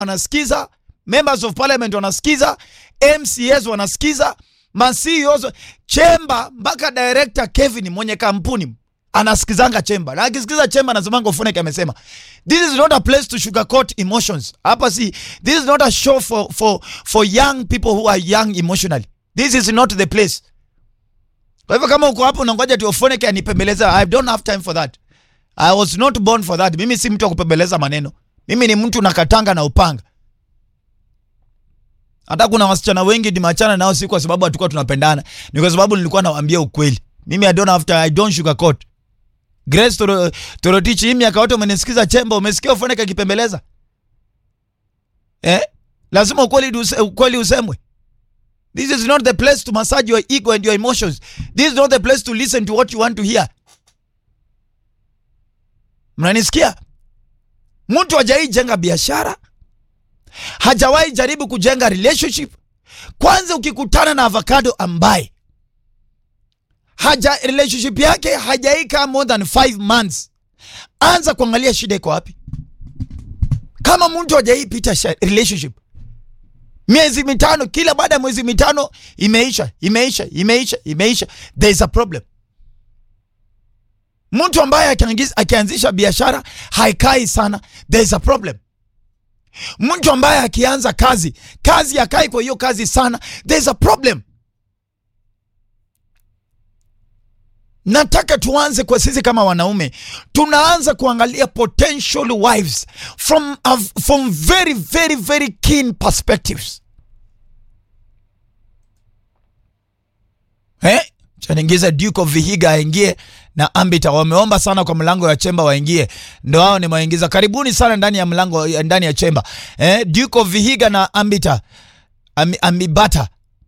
wanasikiza, members of parliament wanasikiza, MCAs wanasikiza, ma CEOs chemba, mpaka director Kevin mwenye kampuni anasikizanga chemba, na akisikiza chemba anasemanga Ufoneke amesema. This is not a place to sugarcoat emotions. Hapa si, this is not a show for, for, for young people who are young emotionally. This is not the place. Kwa hivyo kama uko hapo unangoja tu Ufoneke anipembeleza, I don't have time for that. I was not born for that. Mimi si mtu wa kupembeleza maneno. Mimi ni mtu nakatanga na upanga. Hata kuna wasichana wengi nimachana nao si kwa sababu hatukuwa tunapendana, ni kwa sababu nilikuwa nawaambia ukweli. Mimi I don't have to, I don't sugarcoat. Grace Toro, Torotich, hii miaka yote umenisikiza chemba, umesikia Ufoneke akipembeleza eh? Lazima ukweli, use, ukweli usemwe. This is not the place to massage your ego and your emotions. This is not the place to listen to what you want to hear. Mnanisikia? Mtu hajawahi jenga biashara, hajawahi jaribu kujenga relationship. Kwanza ukikutana na avocado ambaye haja relationship yake hajaika more than 5 months, anza kuangalia shida iko wapi. Kama mtu hajawahi pita sha- relationship miezi mitano, kila baada ya mwezi mitano imeisha imeisha imeisha imeisha, there is a problem. Mtu ambaye akiangiz- akianzisha biashara haikai sana, there is a problem. Mtu ambaye akianza kazi kazi hakai kwa hiyo kazi sana, there is a problem. Nataka tuanze kwa sisi kama wanaume, tunaanza kuangalia potential wives from, a, from very very very keen perspectives. Eh? Chaningiza Duke of Vihiga aingie na Ambita wameomba sana kwa mlango ya chemba waingie, ndo hao nimewaingiza. Karibuni sana ndani ya mlango ndani ya chemba eh, Duke of Vihiga na Ambita Ami, Amibata.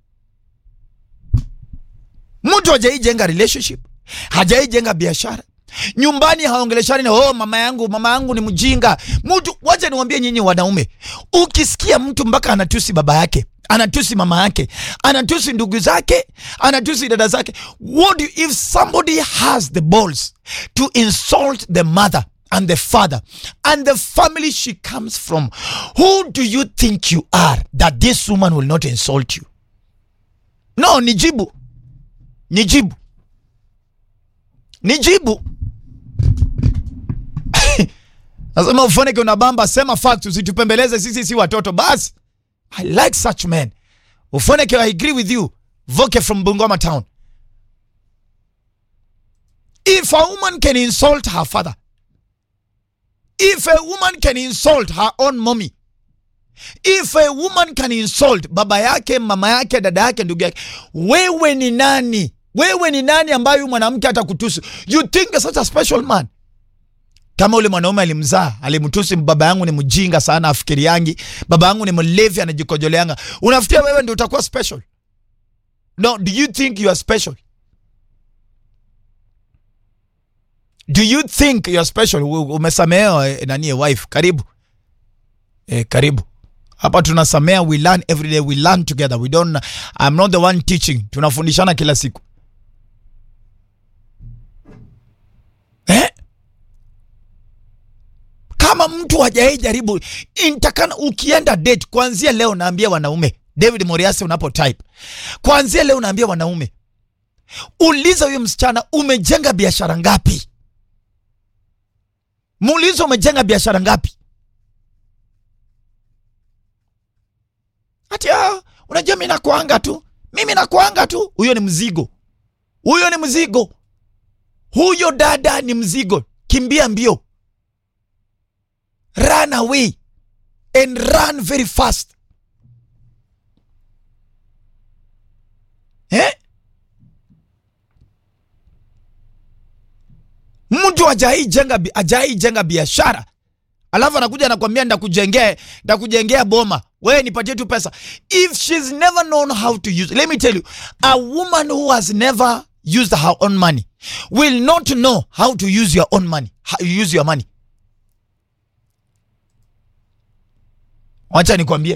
Mtu hajaijenga relationship, hajaijenga biashara nyumbani, haongeleshani na oh, mama yangu mama yangu ni mjinga. Mtu wacha niwaambie nyinyi wanaume, ukisikia mtu mpaka anatusi baba yake anatusi mama yake, anatusi ndugu zake, anatusi dada zake. What do you, if somebody has the balls to insult the mother and the father and the family she comes from, who do you think you are that this woman will not insult you? No, nijibu, nijibu, nijibu. Nasema Ufoneke unabamba, sema fact, usitupembeleze sisi si watoto basi. I like such men. Ufoneke, I agree with you. Voke from Bungoma town. If a woman can insult her father, if a woman can insult her own mommy, if a woman can insult baba yake, mama yake, dada yake, ndugu yake, wewe ni nani? Wewe ni nani ambaye huyu mwanamke atakutusi? You think such a special man? kama ule mwanaume alimzaa alimtusi baba yangu ni mjinga sana afikiri yangi baba yangu ni mlevi anajikojoleanga unafikiria wewe ndio utakuwa special no do you think you are special do you think you are special U- umesamehewa eh, nani wife karibu eh, karibu hapa tunasamea we learn every day we learn together we don't i'm not the one teaching tunafundishana kila siku eh? kama mtu hajawahi jaribu intakana ukienda date kuanzia leo naambia wanaume david moriasi unapo type kuanzia leo naambia wanaume uliza huyo msichana umejenga biashara ngapi muulize umejenga biashara ngapi ati ah, unajua mi nakuanga tu mimi nakuanga tu huyo ni mzigo huyo ni mzigo huyo dada ni mzigo kimbia mbio run away and run very fast eh? mtu ajaijenga ajaijenga biashara alafu anakuja anakwambia ndakujengea ndakujengea boma wewe nipatie tu pesa if she's never known how to use let me tell you a woman who has never used her own money will not know how to use your own money how you use your money wacha nikwambie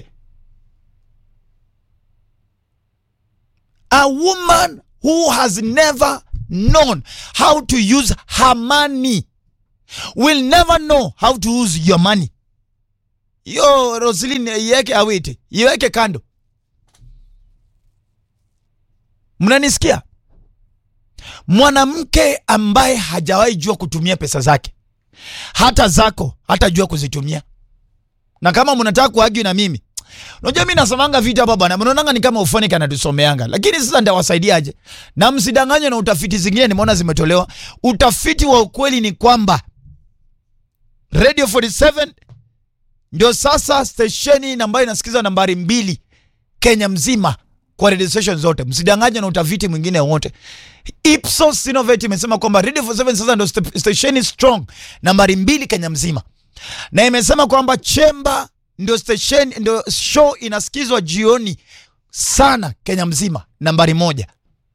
a woman who has never known how to use her money will never know how to use your money hiyo Roslyn iweke awiti, iweke kando. Mnanisikia? Mwanamke ambaye hajawahi jua kutumia pesa zake, hata zako hatajua kuzitumia. Na kama mnataka kuagi na mimi, unajua mimi nasemanga vitu hapa bwana, mnaonanga ni kama ufoni kana tusomeanga, lakini sasa ndawasaidiaje? Na msidanganywe na utafiti zingine nimeona zimetolewa. Utafiti wa ukweli ni kwamba Radio 47 ndio sasa stesheni ambayo inasikiza nambari mbili Kenya mzima kwa radio station zote. Msidanganywe na utafiti mwingine wote. Ipsos Innovate imesema kwamba Radio 47 sasa ndio st stesheni strong nambari mbili Kenya mzima, na imesema kwamba Chemba ndio station, ndio show inasikizwa jioni sana Kenya mzima, nambari moja.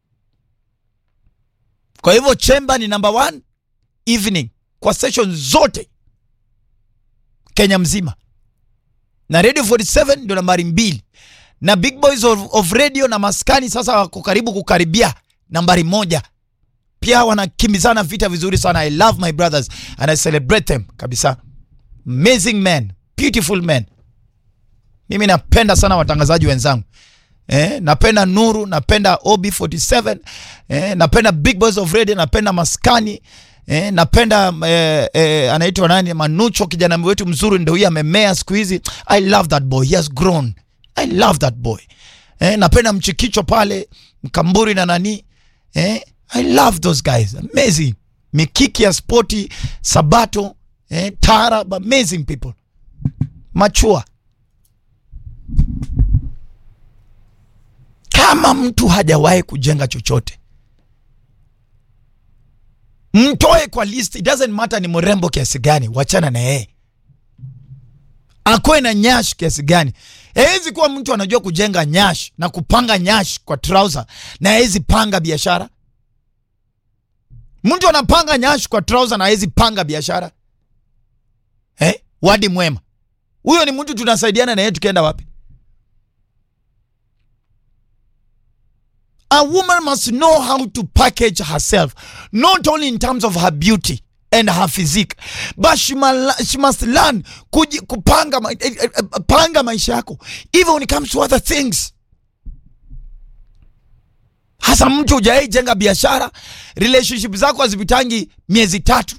Kwa hivyo Chemba ni number one evening kwa station zote Kenya mzima, na Radio 47 ndio nambari mbili, na Big Boys of, of Radio na Maskani sasa wako karibu kukaribia nambari moja. Pia wanakimbizana vita vizuri sana. I love my brothers and I celebrate them kabisa. Amazing men, beautiful men. Mimi napenda sana watangazaji wenzangu eh, napenda Nuru, napenda OB47 eh, napenda Big Boys of Radio, napenda Maskani eh, napenda eh, eh, anaitwa nani, Manucho, kijana wetu mzuri, ndio huyu amemea siku hizi. I love that boy, he has grown. I love that boy eh, napenda Mchikicho pale Mkamburi na nani eh, I love those guys, amazing. Mikiki ya spoti, Sabato eh, Tarab, amazing people, machua kama mtu hajawahi kujenga chochote mtoe kwa list. It doesn't matter ni mrembo kiasi gani, wachana na yeye, akwe na nyash kiasi gani. Hawezi kuwa mtu anajua kujenga nyash na kupanga nyash kwa trouser na hawezi panga biashara. Mtu anapanga nyash kwa trouser na hawezi panga biashara eh? Wadi mwema huyo ni mtu tunasaidiana na yeye tukienda wapi? A woman must know how to package herself, not only in terms of her beauty and her physique, but she, ma she must learn kuji, kupanga ma eh, eh, eh, panga maisha yako even when it comes to other things. Hasa mtu hujai jenga biashara, relationship zako hazipitangi miezi tatu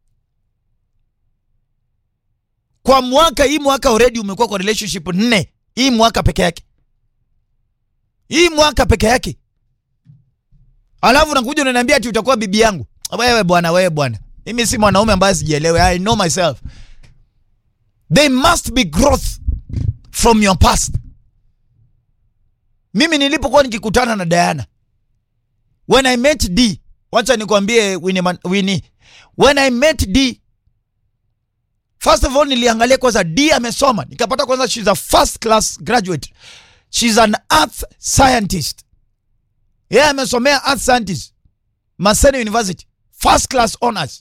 kwa mwaka. Hii mwaka already umekuwa kwa relationship nne, hii mwaka peke yake, hii mwaka peke yake Alafu nakuja unaniambia ati utakuwa bibi yangu. Wewe bwana, wewe bwana. Mimi si mwanaume ambaye sijielewe. I know myself. There must be growth from your past. Mimi nilipokuwa nikikutana na Diana. When I met D, wacha nikwambie Winnie, Winnie. When I met D, first of all niliangalia kwanza D amesoma. Nikapata kwanza she's a first class graduate. She's an earth scientist. Yeye yeah, amesomea earth scientist Maseno University first class honors,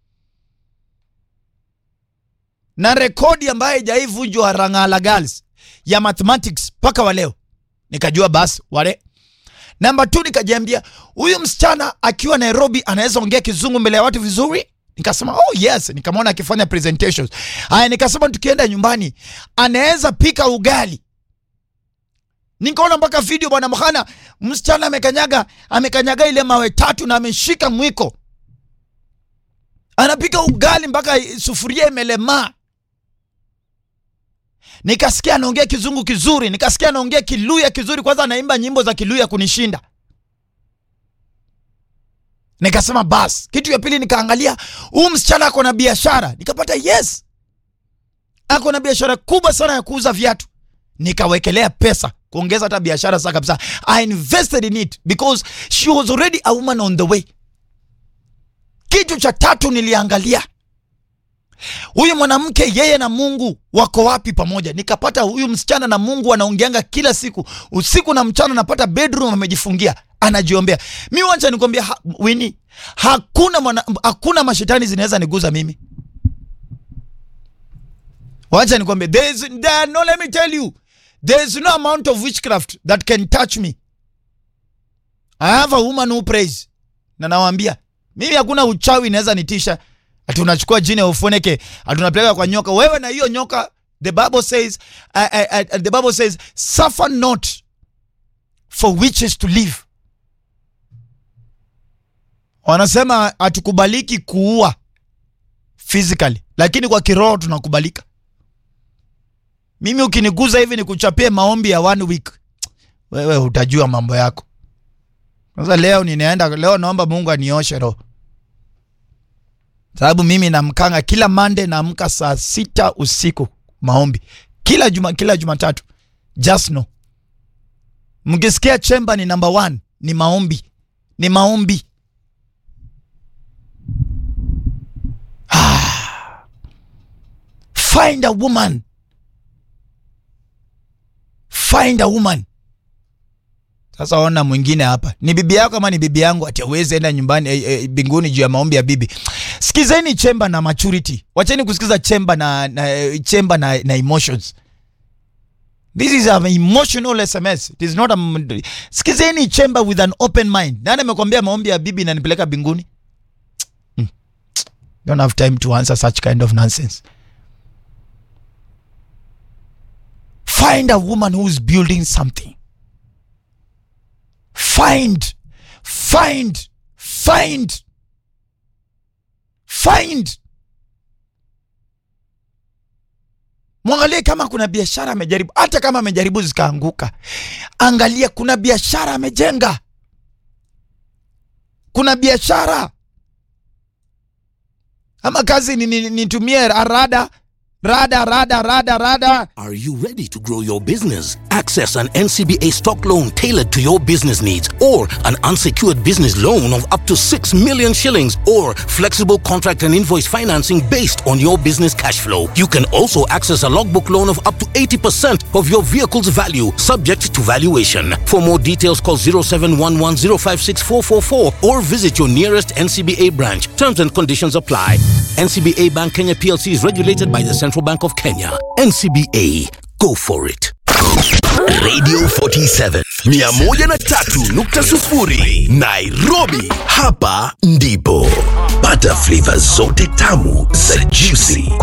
na rekodi ambayo haijaivunjwa Rangala Girls ya mathematics mpaka wa leo. Nikajua basi wale. Namba 2 nikajiambia huyu msichana akiwa Nairobi anaweza ongea kizungu mbele ya watu vizuri. Nikasema oh yes, nikamwona akifanya presentations. Haya, nikasema tukienda nyumbani anaweza pika ugali Nikaona mpaka video bwana mkhana, msichana amekanyaga amekanyaga ile mawe tatu na ameshika mwiko, anapika ugali mpaka sufuria imelemaa. Nikasikia anaongea kizungu kizuri, nikasikia anaongea kiluya kizuri, kwanza anaimba nyimbo za kiluya kunishinda. Nikasema bas. Kitu ya pili nikaangalia, huyu msichana ako na biashara, nikapata yes, ako na biashara kubwa sana ya kuuza viatu. Nikawekelea pesa kuongeza hata biashara sasa kabisa. I invested in it because she was already a woman on the way. Kitu cha tatu niliangalia, huyu mwanamke yeye na Mungu wako wapi pamoja. Nikapata huyu msichana na Mungu anaongeanga kila siku, usiku na mchana, napata bedroom amejifungia, anajiombea. Mi wacha nikwambia, ha, Winnie, hakuna mwana, hakuna mashetani zinaweza niguza mimi. Wacha nikwambia, there is there, no let me tell you There is no amount of witchcraft that can touch me. I have a woman who prays. Na nawaambia, mimi hakuna uchawi inaweza nitisha. Ati unachukua jini ya ufoneke, ati unapeleka kwa nyoka. Wewe na hiyo nyoka, the bible says uh, uh, uh, the bible says suffer not for witches to live wanasema hatukubaliki kuua physically lakini kwa kiroho tunakubalika mimi ukiniguza hivi nikuchapie maombi ya one week wewe utajua mambo yako sasa leo ninaenda leo naomba mungu anioshe roho sababu mimi namkanga kila mande naamka saa sita usiku maombi kila juma kila jumatatu just know mkisikia chemba ni number one ni maombi ni maombi ah. find a woman find a woman sasa ona mwingine hapa ni bibi yako ama ni bibi yangu ati awezi enda nyumbani eh, eh, binguni juu ya maombi ya bibi sikizeni chemba na maturity wacheni kusikiza chemba na, na eh, chemba na, na emotions this is an emotional sms it is not a, sikizeni chemba with an open mind nani amekwambia maombi ya bibi nanipeleka binguni Hmm. don't have time to answer such kind of nonsense find a woman who is building something find find find find mwangalie kama kuna biashara amejaribu hata kama amejaribu zikaanguka angalia kuna biashara amejenga kuna biashara ama kazi ni- ni- nitumie rada rada rada rada rada Are you ready to grow your business? Access an NCBA stock loan tailored to your business needs or an unsecured business loan of up to 6 million shillings or flexible contract and invoice financing based on your business cash flow. You can also access a logbook loan of up to 80% of your vehicle's value subject to valuation. For more details call 0711056444 or visit your nearest NCBA branch. Terms and conditions apply. NCBA Bank Kenya PLC is regulated by the Central Bank of Kenya. NCBA, go for it. Radio 47 103.0 Nairobi. Hapa ndipo pata flavor zote tamu za juicy